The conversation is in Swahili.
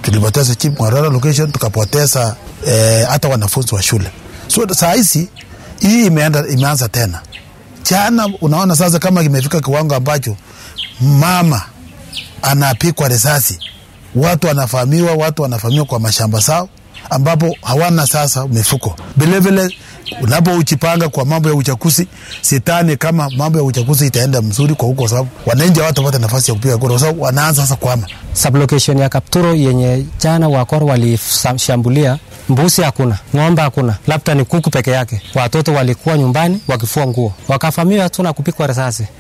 tulipoteza Chief Mwarara location, tukapoteza eh, hata wanafunzi wa shule. So saa hizi hii imeenda imeanza tena jana. Unaona sasa kama imefika kiwango ambacho mama anapikwa risasi, watu wanafahamiwa, watu wanafahamiwa kwa mashamba zao ambapo hawana sasa mifuko. Vilevile unapojipanga kwa mambo ya uchaguzi, sitani kama mambo ya uchaguzi itaenda mzuri kwa huko, sababu wananchi hawatapata nafasi ya kupiga kura, kwa sababu wanaanza sasa kwama. Sublocation ya Kapturo yenye jana wakora walishambulia, mbuzi hakuna, ng'ombe hakuna, labda ni kuku peke yake. Watoto walikuwa nyumbani wakifua nguo, wakafamiwa tu na kupikwa risasi.